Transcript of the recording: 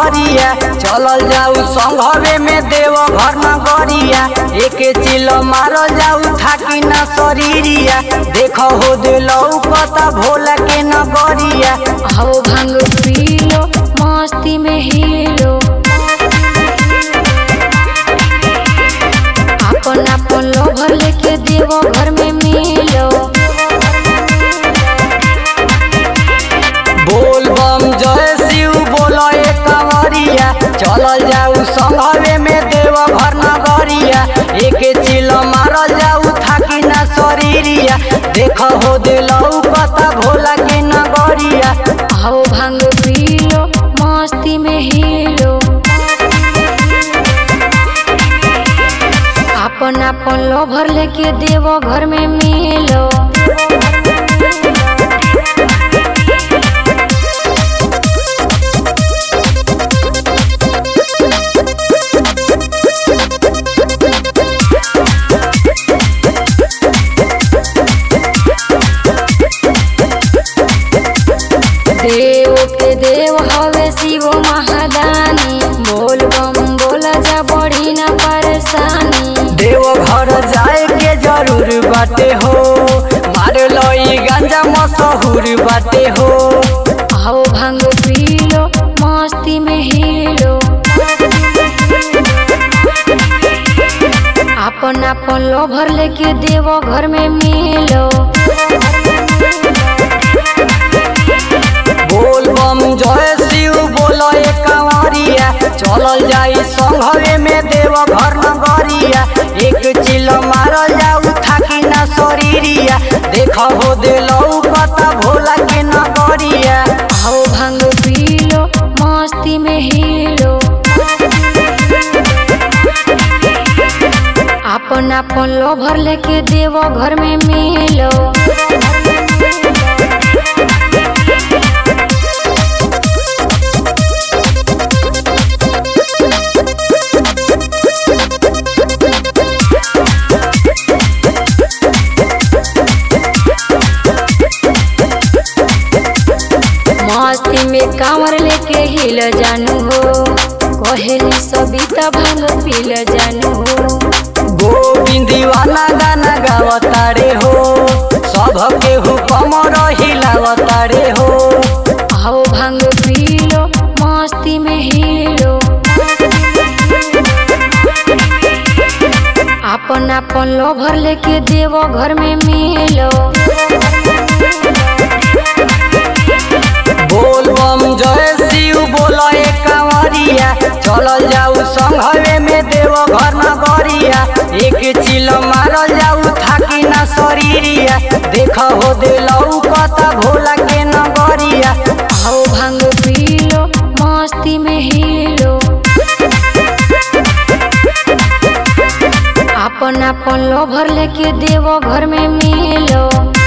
कंवरिया चलल जाऊ संघवे में देव घर नगरिया एके चिल मारल जाऊ थाकी न शरीरिया देख हो दिलौ पता भोला के नगरिया आओ भांग पी लो मस्ती में हीरो अपन अपन लोभर लेके देवो घर में मिलो बोल बम जय शिव बोलो ए कंवरिया चलल जाऊ संघवे में देव घर नगरिया एके चिल मारल जाऊ थाकी न शरीरिया देख हो दिलौ पता भोला के नगरिया आओ भांग पी लो मस्ती में हीरो अपन अपन लोभर लेके देवो घर में मिलो देव के देव हवे शिव महादानी बोल बम बोला जा बढ़ी ना परेशानी देव घर जाए के जरूर बाटे हो मार लई गांजा मशहूर बाटे हो आओ भांग पी लो मस्ती में हीरो अपन अपन लोभर लेके देवो घर में मिलो बोल बम जय शिव बोलो ए कंवरिया चलल जाई संघवे में देव घर नगरिया एक चिल मारल जाऊ थाकी ना शरीरिया देख हो दिलौ पता भोला के नगरिया आओ भांग पी लो मस्ती में हीरो अपन अपन लोभर लेके देवो घर में मिलो मस्ती में कांवर लेके हिल जानू हो कहेली सबिता भांग पील जानू हो गोविंद दीवाना गाना गावतारे हो सबके हुकम हिलावतारे हो आओ भांग पी लो मस्ती में हीरो अपन अपन लोभर लेके देवो घर में मिलो बोल बम जय शिव बोलो ए कंवरिया चलल जाऊ संघवे में देव घर नगरिया एक चिल मारल जाऊ थाकी ना शरीरिया देख हो दिलौ पता भोला के नगरिया आओ भांग पी लो मस्ती में हीरो अपन अपन लोभर लेके देवो घर में मिलो